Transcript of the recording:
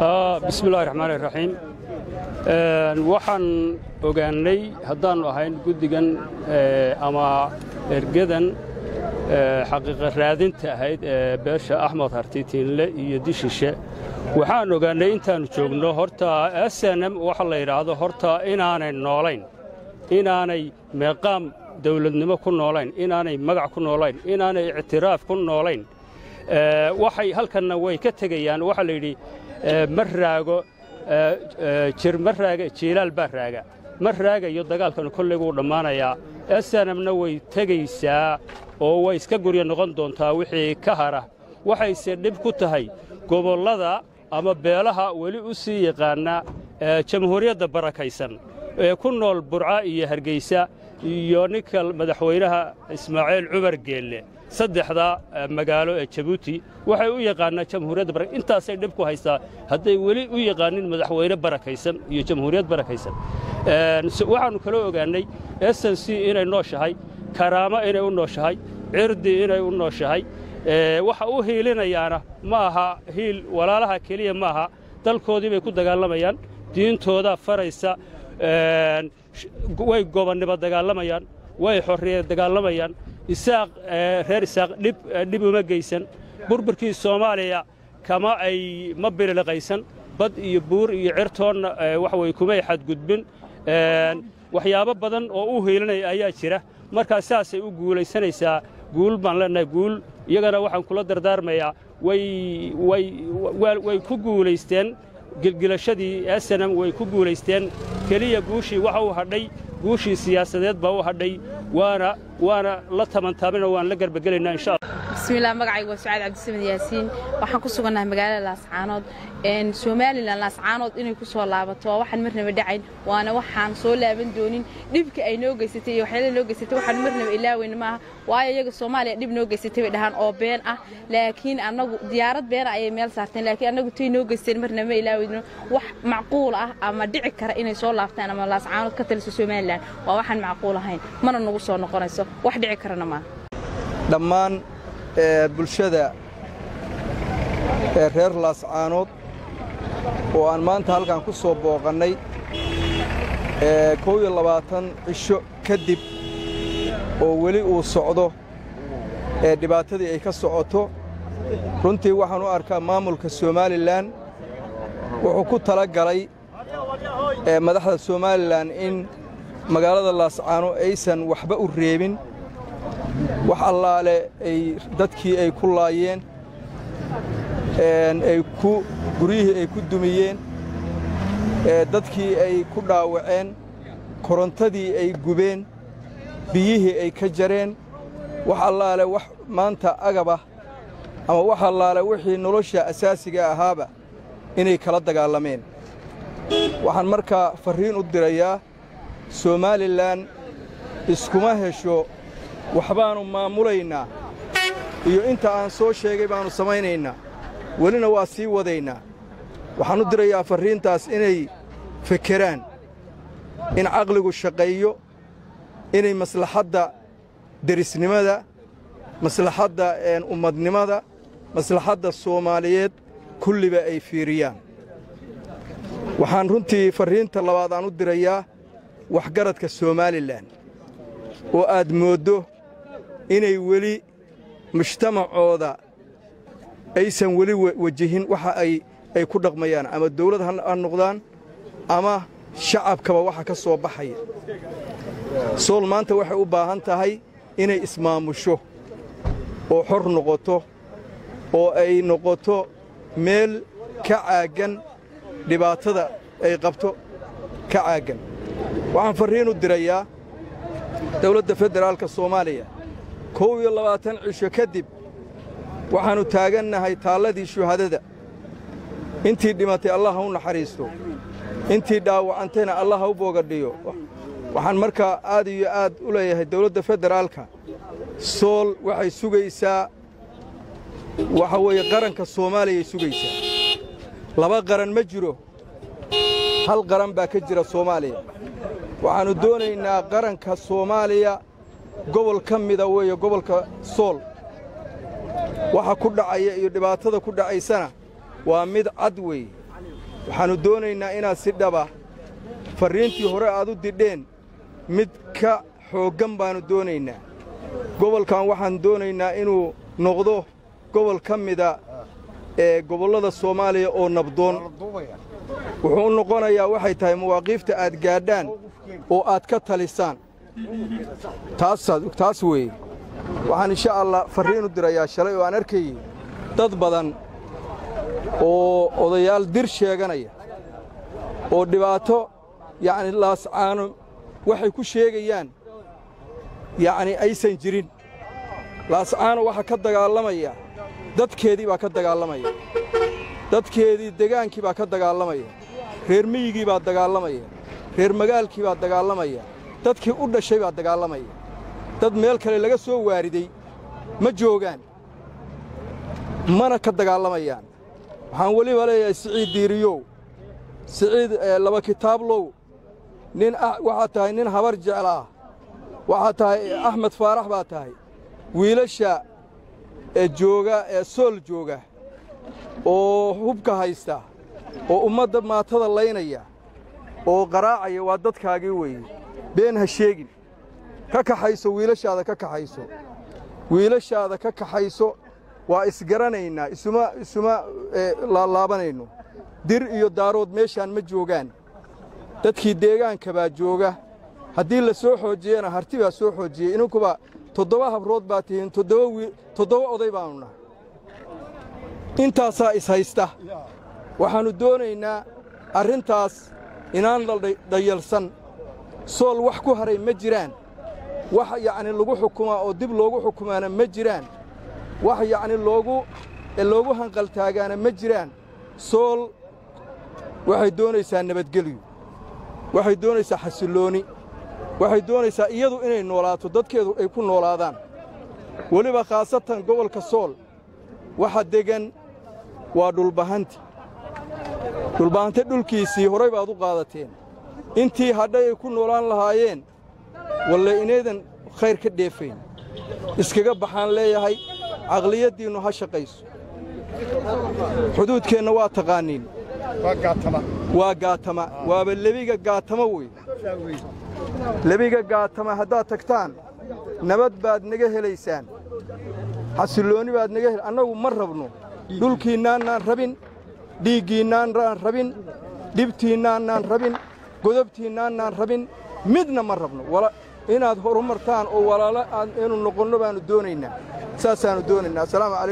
bismillahi raxmaani raxiim waxaan ogaannay haddaannu ahayn guddigan ama ergadan xaqiiqa raadinta ahayd ee beesha axmed hartitiinle iyo dishishe waxaan ogaannay intaannu joogno horta snm waxa la yidhaahdo horta inaanay noolayn inaanay meeqaam dawladnimo ku noolayn inaanay magac ku noolayn inaanay ictiraaf ku noolayn waxay halkanna way ka tegayaan waxaa la yidhi ma raago jir ma raaga jiilaal baa raaga ma raagayo dagaalkan kolley wuu dhammaanayaa snmna way tegaysaa oo way iska gurya noqon doontaa wixii ka hara waxayse dhib ku tahay gobollada ama beelaha weli u sii yaqaana jamhuuriyadda barakaysan ee ku nool burca iyo hargaysa iyo ninka madaxweynaha ismaaciil cumar geelle saddexda magaalo ee jabuuti waxay u yaqaanaa jamhuuriyadda barak intaasay dhib ku haystaa hadday weli u yaqaanin madaxweyne barakaysan iyo jamhuuriyad barakaysan waxaannu kaloo ogaannay s c inay nooshahay karaamo inay u nooshahay cirdi inay u nooshahay waxa u hiilinayaana ma aha hiil walaalaha keliya ma aha dalkoodii bay ku dagaalamayaan diintoodaa faraysa way gobonnimo dagaalamayaan way xorriye dagaalamayaan isaaq reer isaaq dhib uma geysan burburkii soomaaliya kama ay ma birilaqaysan bad iyo buur iyo cirtoonna waxa weye kumay xadgudbin waxyaabo badan oo u hiilinaya ayaa jira markaa saasay u guulaysanaysaa guul baan leennahay guul iyagana waxaan kula dardaarmayaa way ku guulaysteen gilgilashadii snm way ku guulaysteen keliya guushii waxa u hadhay guushii siyaasadeed baa u hadhay waana waana la tamantaabinoo waan la garbagelaynaa insha allah bismillaah magacaygu waa sucaad cabdisamed yaasiin waxaan ku sugannahay magaalada laascaanood somalilan laascaanood inay ku soo laabato waa waxaan marnaba dhacayn waana waxaan soo laaban doonin dhibka ay noo geysatay iyo waxyaala noo geysatay waxaan marnaba ilaaweyna maaha waayo iyaga soomaaliya dhib noo geysatay bay dhahaan oo been ah laakiin annagu diyaarad beena ayay meel saarteen laakiin annagu tay noo geysteen marnaba ma ilaaweyno wax macquul ah ama dhici kara inay soo laabtaan ama laascaanood ka taliso somalilan waa waxaan macquul ahayn mana nagu soo noqonayso wax dhici karana maaha dhammaan bulshada ee reer laascaanood oo aan maanta halkan ku soo booqannay kow iyo labaatan cisho kadib oo weli uu socdo ee dhibaatadii ay ka socoto runtii waxaan u arkaa maamulka somalilan wuxuu ku tala galay madaxda somalilan in magaalada laascaano aysan waxba u reebin wax allaale ay dadkii ay ku laayeen ay ku guryihii ay ku dumiyeen dadkii ay ku dhaawaceen korontadii ay gubeen biyihii ay ka jareen wax allaale wax maanta agabah ama wax allaale wixii nolosha asaasiga ahaaba inay kala dagaalameen waxaan markaa farriin u dirayaa somalilan iskuma hesho waxbaannu maamulaynaa iyo inta aan soo sheegay baannu samaynaynaa welina waa sii wadaynaa waxaan u dirayaa farriintaas inay fekeraan in caqligu shaqeeyo inay maslaxadda derisnimada maslaxadda ummadnimada maslaxadda soomaaliyeed kulliba ay fiiriyaan waxaan runtii farriinta labaad aan u dirayaa waxgaradka somalilan oo aad mooddo inay weli mujtamacooda aysan weli wejihin waxa ay ku dhaqmayaan ama dawlad ha noqdaan ama shacabkaba waxa ka soo baxaya sool maanta waxay u baahan tahay inay ismaamusho oo xor noqoto oo ay noqoto meel ka caaggan dhibaatada ay qabto ka caaggan waxaan farriin u dirayaa dawladda federaalka soomaaliya kow iyo labaatan cisho kadib waxaannu taagannahay taalladii shuhadada intii dhimatay allah ha u naxariisto intii dhaawacantayna allah ha u boogadhiyo waxaan markaa aad iyo aad u leeyahay dawladda federaalka sool waxay sugaysaa waxa weeye qaranka soomaaliyay sugaysaa laba qaran ma jiro hal qaran baa ka jira soomaaliya waxaannu doonaynaa qaranka soomaaliya gobol ka mida weeye gobolka sool waxa ku dhacaya iyo dhibaatada ku dhacaysana waa mid cad weeye waxaannu doonaynaa inaad si dhaba farriintii hore aad u didheen mid ka xooggan baannu doonaynaa gobolkan waxaan doonaynaa inuu noqdo gobol ka mida ee gobollada soomaaliya oo nabdoon wuxuu u noqonayaa waxay tahay mawaaqiifta aad gaadhaan oo aad ka talisaan taas weeye waxaan insha allah farriin u dirayaa shalay oo aan arkayey dad badan oo odayaal dir sheeganaya oo dhibaato yacni laascaano waxay ku sheegayaan yacni aysan jirin laascaano waxaa ka dagaalamaya dadkeedii baa ka dagaalamaya dadkeedii degaankii baa ka dagaalamaya reer miyigii baa dagaalamaya reer magaalkii baa dagaalamaya dadkii u dhashay baa dagaalamaya dad meel kale laga soo waariday ma joogaan mana ka dagaalamayaan waxaan weliba leeyahay siciid diiriyow siciid laba kitaablow nin waxaad tahay nin habar jecel ah waxaad tahay axmed faarax baad tahay wiilasha ee jooga ee sool jooga oo hubka haysta oo ummadda maatada laynaya oo qaraacaya waa dadkaagii weeye been ha sheegin ka kaxayso wiilashaada ka kaxayso wiilashaada ka kaxayso waa isgaranaynaa isuma isuma laalaabanayno dir iyo daarood meeshaan ma joogaan dadkii deegaanka baa jooga haddii la soo xoojiyana harti baa soo xoojiyey inankuba toddoba habrood baa tihiin toddoba oday baannu nahay intaasaa ishaysta waxaannu doonaynaa arrintaas inaan la dhayalsan sool wax ku haray ma jiraan wax yacni lagu xukumaa oo dib loogu xukumaana ma jiraan wax yacni loogu loogu hanqaltaagaana ma jiraan sool waxay doonaysaa nabadgelyo waxay doonaysaa xasillooni waxay doonaysaa iyadu inay noolaato dadkeedu ay ku noolaadaan weliba khaasatan gobolka sool waxa deggan waa dhulbahanti dhulbahante dhulkiisii horay baad u qaadateen intii hadhay ay ku noolaan lahaayeen walle inaydan khayr ka dheefayn iskaga baxaan leeyahay caqliyaddiinnu ha shaqayso xuduudkeenna waa taqaaniin waa gaatama waaba lebiga gaatama wey lebiga gaatama haddaad tagtaan nabad baad naga helaysaan xasilloonni baad naga hel annagu ma rabno dhulkiinnaannaan rabin dhiiggiinnaannaan rabin dhibtiinnaannaan rabin godobtiinnaannaan rabin midna ma rabno inaad horumartaan oo walaalo aynu noqonno baannu doonaynaa saasaannu doonaynaa asalaamu calaykum